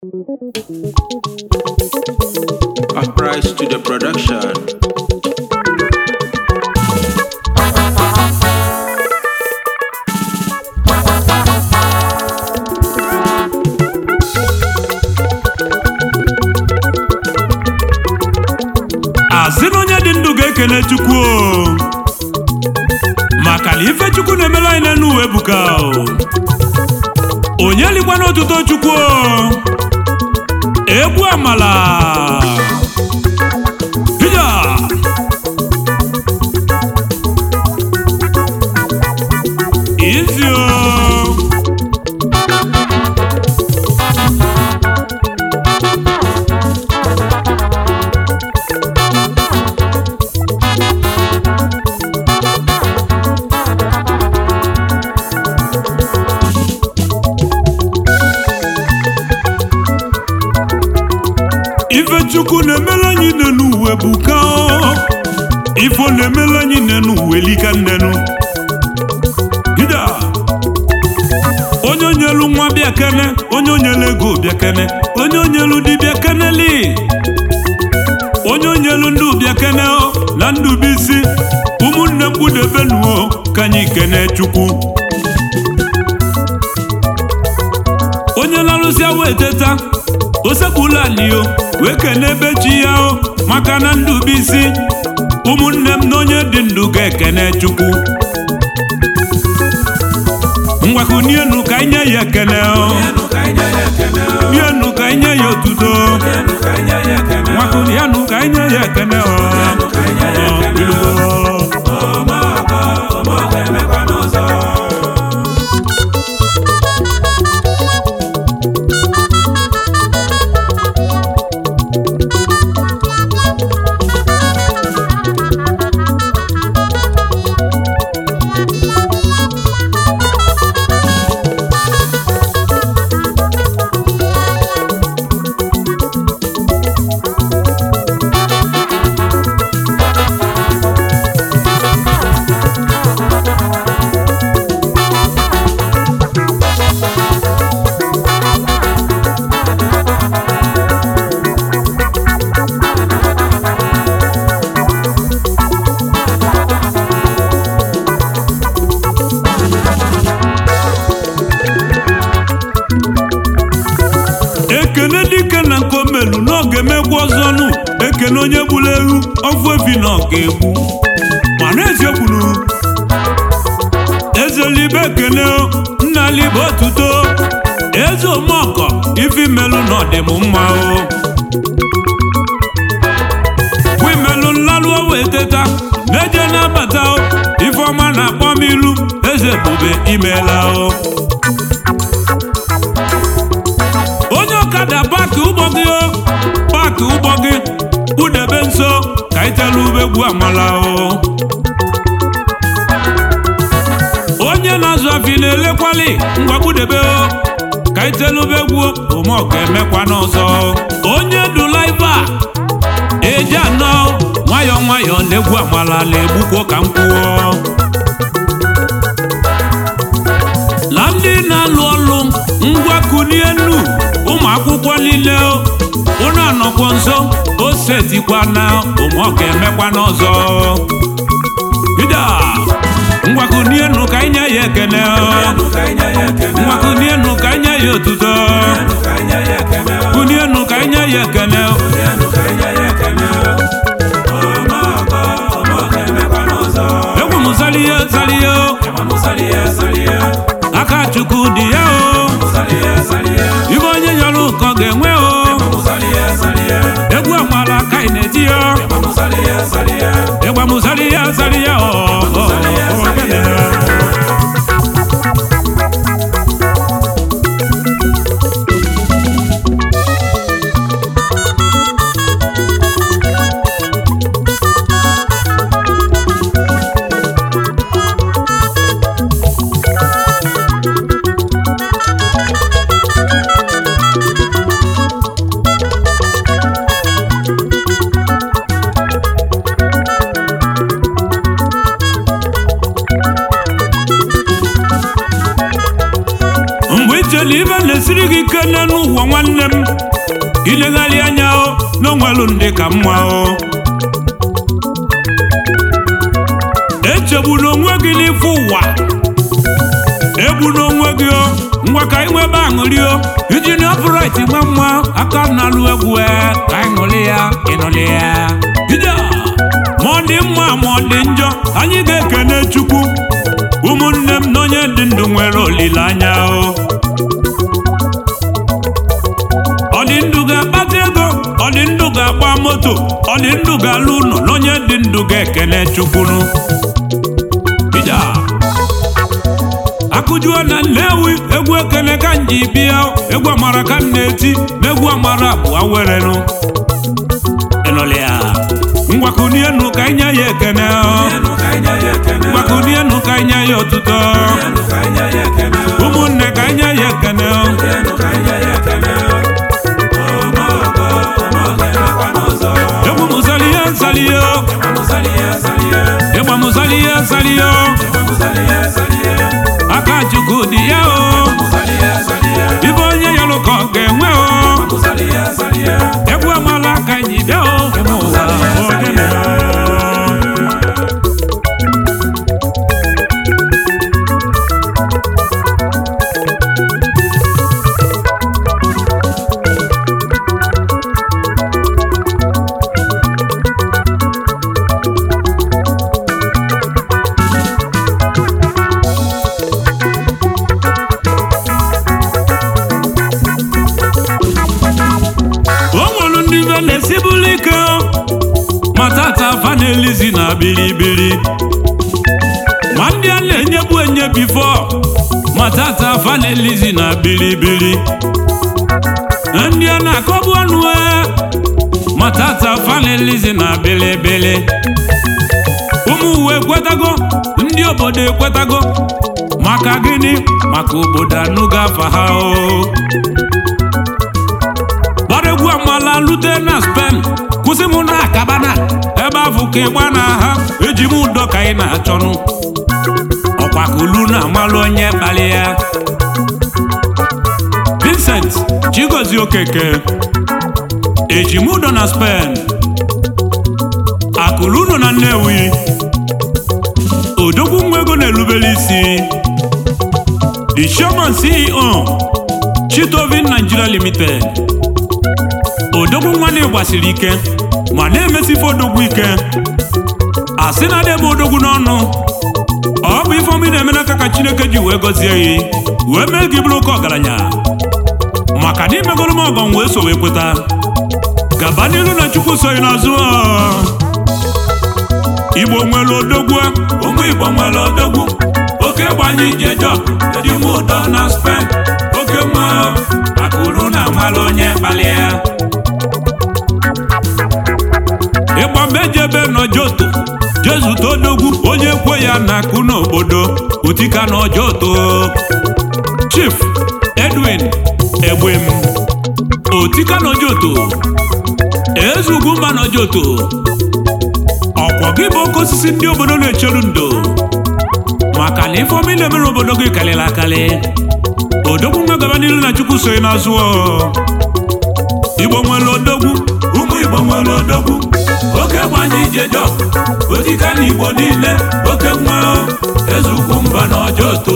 Uprise to the production. asị na onye dị ndụ ga-ekene chukwu o. maka na ife chukwu na-emere anyị n'elu uwe ebuka o. onye likwa n'otuto chukwu o. egwu amala Hija! izi o ife chukwu na-emere anyị n'enu uwe bụ ka ifo na-emere anyị n'enu uwe lika nnenu gida onye onyelu nwa bịa kene onye onyelu ego bịa kene onye onyelu dibịa keneli onye onyelu ndị bịa kene o na ndụ bụ isi ụmụnne mkpudebenuo ka anyị kene chukwu onye larụsịa wee teta osekpula alio wee kene ebe chi ya o maka na ndụ bụ isi ụmụnne m na onye dị ndụ ga-ekene chukwu ngwakunienu ka anyị nye ya ekene o mienu ka anyị nye ya otuto ngwakunienu ka anyị nye ya ekene o Ọ, iluo. ekene dike na nke omelu na ọ ga-emegbu ọzọnụ ekene onye gburu ewu ọfụ efi na ọka egbu mana ezekwuru ezelibe ekene o, nna libe otuto eze omeọkọ ifi melụ na ọdịm mma o wimelụ nlalụọ wee teta na-eje na-abata o ifeọma na-akpọ m ilu eze ebube imela o onye ọkada paakị ụgbọ gị o paakị ụgbọ gị kpụdebe nso ka itelu ubegwu amala o onye na-azụ afi na-elekwali ngwa kpụdebe o ka itelu ubegwu omeọka emekwa n'ọzọ onye dulaiva eji anọ nwayọọ nwayọọ na-egwu amala na-egbukwo ka m kwuo na ndị na-alụ ọlụ ngwa kunie nnu ụmụ akwụkwọ niile ụnụ anọkwo nso o setikwa na ụmụọka emekwa n'ọzọ ida ngwa kunie nnu ka anyị nye ya ekene ngwa kunie nnu ka anyị nye ya otuto kunie nnu ka anyị nye ya ekene egwu m zalie zalie aka chukwu dị ya o ibe onye nyọrọ ụkọ ga-enwe o egwu amala ka ị na-eti ya ịgba m zari ya zari ya o o, o, ogene. nwanne m ilegharị anya o n'onwelu ndị ka mma o echegbuna onwe gị n'ife ụwa egbuna onwe gị o ngwa ka anyị nwebe aṅụrị o iji na ọpụrait nwe mma aka na-alụ egwu e ka anyị ṅụrị ya ịnụrị ya ije ma ọ dị mma ma ọ dị njọ anyị ga-ekene chukwu ụmụnne m na onye dị ndụ nwere olileanya o ọ dị ndụ ga-akpata ego ọ dị ndụ ga-agba moto ọ dị ndụ ga-alụ ụlọ na onye dị ndụ ga-ekene chukwunu ija akụjuo na nnewi egwu ekene ka m ji bịa egwu amara ka m na-eti na egwu amara bụ awerenu ịnụlịa ngwakụnienu ka ịnya ya ekene ngwakụnienu ka ịnya ya ọtụtụ ụmụnne ka ịnya ya ekene egwu mụsalihe nsalihe ịgba mụsalihe nsalihe aka chukwu dị ya o ibe onye yalụ ka ọ ga-enwe o egwu amala aka anyị bịa o eme ụwa ọ dị mma. o nwere ndị ibe na-esibụlụ ike ma tata afa na-elizi na bilibili ma ndị a na-enyebu enye bifo ma tata afa na-elizi na bilibili ndị a na-akọbu ọnụ e ma tata afa na-elizi na bilibili ụmụ uwe ekwetago ndị obodo ekwetago maka gịnị maka obodo anụgo afa ha o gbara egwu amala lute na spen kwụsị m na akabana ebe afụ ka ịgba na ha eji m ụdọ ka ị na-achọnụ ọkwakulu na amalụ onye kpali ya vincent chigozie okeke eji m ụdọ na spen akụlu nọ na nnewi odogwu nwa ego na-erubere isi the chairman ceo chitovin nigeria limited odogwu nwanne gbasiri ike ma na-emesife odogwu ike asị na adịbe odogwu n'ọnụ ọ bụ ifeomi na-eme n'aka ka chineke ji wee gọzie ya wee mee gị bụrụ oke ọgaranya maka na imegoro m ọgọ m wee so wee kweta gaba n'ilu na chukwu soghị n'azụ ọ. igbo nwere odogwu ụmụ igbo nwere odogwu oke gbanye ije jọ dị m ụdọ na spen oke nwa akụrụ na amalụ onye kpali ya ịgba mejebe n'ojoto jezute odogwu onye kwe ya na akụ n'obodo utika n'ojoto chief edwin egbem otika n'ojoto ezugwumba n'ojoto ọkwọ gị bụ oke osisi ndị obodo na-echeru ndo maka na ifeomi na-emere obodo gị karịrị akarị odogwu nwa gaba n'ilu na chukwu soghị n'azụ ọ. igbo nwere odogwu ụmụ igbo nwere odogwu oke gbanye ijejo otika na igbo niile oke nwa ezugwu mba na ọjọto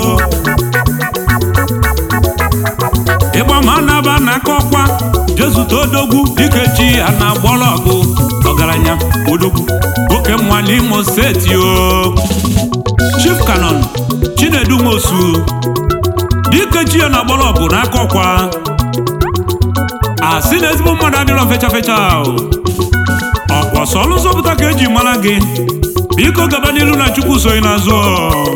ịgba ma naba na aka ọkwa jezute odogwu dike chi ya na gbọrọgụ ọgaranya odogwu oke nwa n'imo steeti o chief canon chinedu nwosu dike chi ya na gbọrọgụ n'aka ọkwa asị na ezigbo mmadụ adịrọ fecha fecha o. ọkwa sọlụ zọpụta ka eji mara gị biko gaba n'ilu na chukwu soghị n'azụ ọ.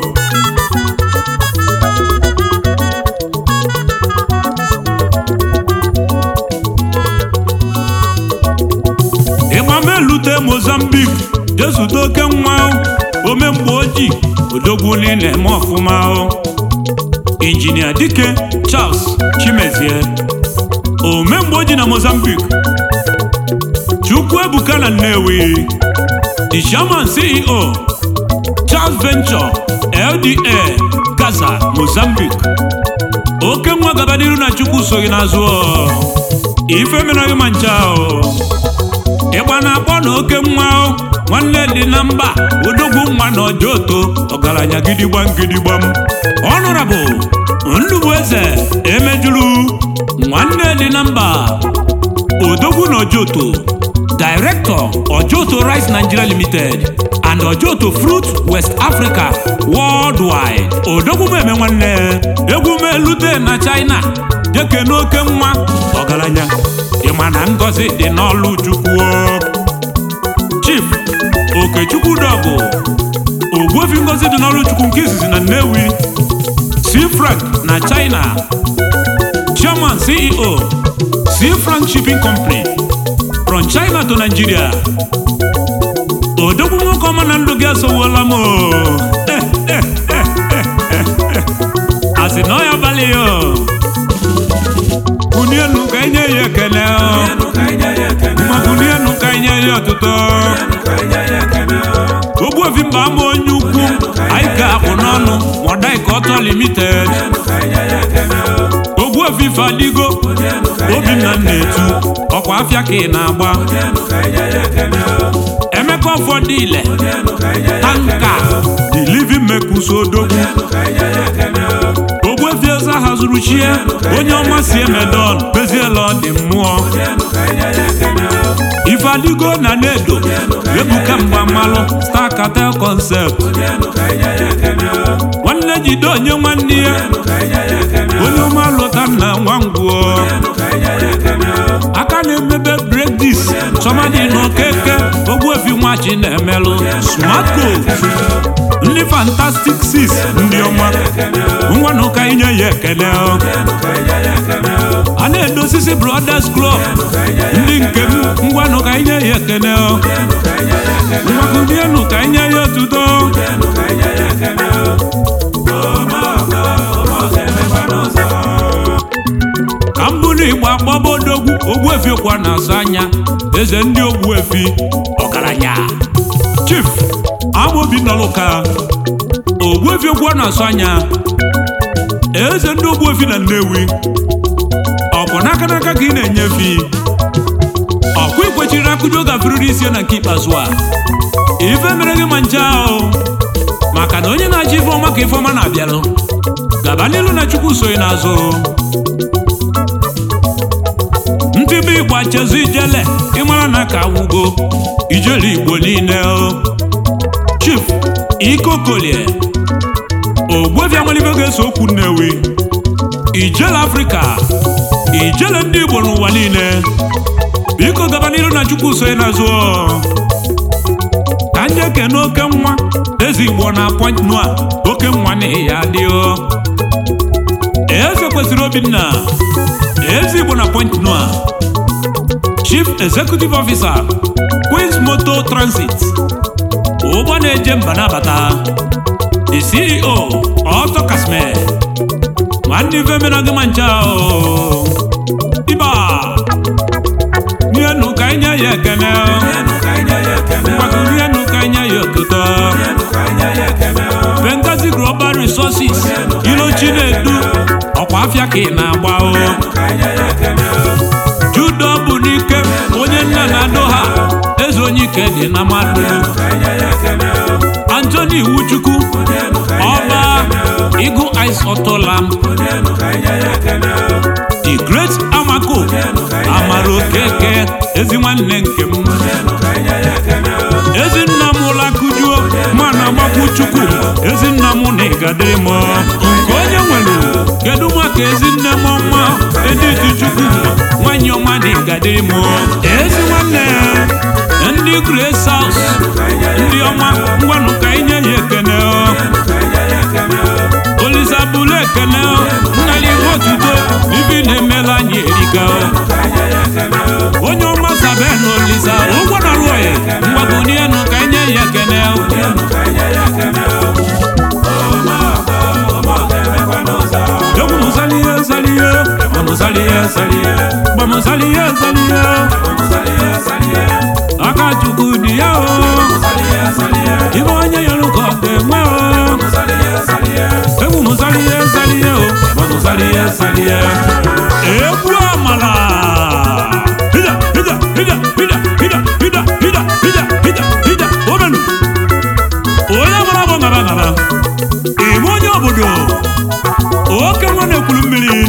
ịgba melute mozambik jezute oke nwa ome mgbe ojii odogwu niile eme ọfụma o injinia dike charles chimezie omemgbe ojii na mozambik chukwu ebuka na nnewi the chairman ceo charles venture lda gaza mozambique oke nwa gaba n'iru na chukwu so gị n'azụ ọ. ife mere gị ma ncha ọ. ịgba na-akpọ na oke nwa ọ. nwanne dị na mba odogwu nwa na ọjọ oto ọgaranya gidigbam gidigbam ọnụrabụ ndụbụ eze emejuru nwanne dị na mba odogwu na ojoto director ojoto rice nigeria limited and ojoto fruit west africa worldwide odogwu m eme nwanne egwu m elute na china deke n'oke nwa ọgaranya ịma na ngozi dị n'ọlụ chukwu chief okechukwu dọgụ ogbuefi ngozi dị n'ọlụ chukwu nke izizi na nnewi c frank na china chairman ceo c frank shipping company from china to nigeria odogwu nwoke ọma na ndụ gị asọwuola m o. asị na ọ ya abalị ya o. kunienu ka enye ya ekele o. ma kunienu ka enye ya ọtụtụ ogbuefi mba ama onye ukwu anyị ga-akwụ n'ọnụ mọdaika ọtọ limited ogbuefi fadigo obinna na-etu ọkwa afịa ka ị na-agba emeka ụfọdụ ile tanka the living mekus odogwu ogbuefi eze hazuru chie onye ọma si emedon meziela ọ dị mmụọ ifeadigo na nedo ebuka mgbamalụ star cartel concept nwanne jide onye nwanne ya onye ọma lụta na nwangwuo aka na-emebe bredis sọmadị n'okeke ogbuefi nwachi na-emelụ smartco ndị fantastic six ndị ọma ngwanụ ka inye ya ekele a na-edo osisi brothers club ndị nke m ngwanụ ka inye ya ekele ngwakudienu ka inye ya otuto ka m bụrụ igbo agbaba odogwu ogbuefi kwa na-azụ anya eze ndị ogbuefi ọgaranya chief amobi nọlụka ogbuefi okwu na-asụ anya eze ndị ogbuefi na nnewi ọkwụ n'aka n'aka ka ị na-enyefi ọkwa ikwechiri akụjọ gafere isi na nke ikpeazụ a ife mere gị ma nche ahụ maka na onye na-achọ ife ọma ka ife ọma na-abịalụ gaba n'ilu na chukwu soghị n'azụ ntibe igbo achezụ ijele ịmara na ka awugo ijele igbo niile o chief ikokolie ogbuefi amalife ga-eso okwu nnewi ijele afrịka ijele ndị igbo n'ụwa niile biko gaba n'iru na chukwu soye n'azụ ka ndị ekene oke nwa eze igbo na point noa oke nwa na ya adịo eze kwesịrị obinna eze igbo na point noa chief executive officer queens motor transit ụgbọ na-eje mba nabata the ceo ọtọ kasme nwanne ife mere gị ma ncha o iba nienu ka anyị nye ya ekene ngwakụrienu ka anyị nye ya otuto Benghazi Global Resources ilochi na-edu ọkwa afịa ka ị na-agba o judo bụ n'ike onye nna na-adọ ha eze onye ike dị na mmadụ Anthony Iwuchukwu ọba Eagle Eyes Auto Lamp The Great Amako Amara Okeke ezi nwanne nke m ezinna m ụlakụjuo mana gbakwu chukwu ezinna m na ịgadịrị m nke onye nwere kedu maka ezinne m ọma editi chukwu nwanyị ọma na ịgadịrị m ezi nwanne ndị Grace House ndị ọma ngwanụ ka anyị nye ya ekene olizabụlụ ekene nnali ihe otuto ibi na-emela anyị erika onye ọma sabe na oliza ụgwọ na rụoye mgbabunienu ka anyị nye ya ekene egwu mụzalie zalie gbamụzalie zalie gbamụzalie zalie aka chukwu dị ya o ibe onye yọrọ ka ọ ga-enwe o egwu mụzalie zalie o gbamụzalie salie egwu amala hida hida hida hida hida hida hida hida hida hida omenu onye mara bụ ngara ngara ime onye obodo oke nwa na-ekwuru mmiri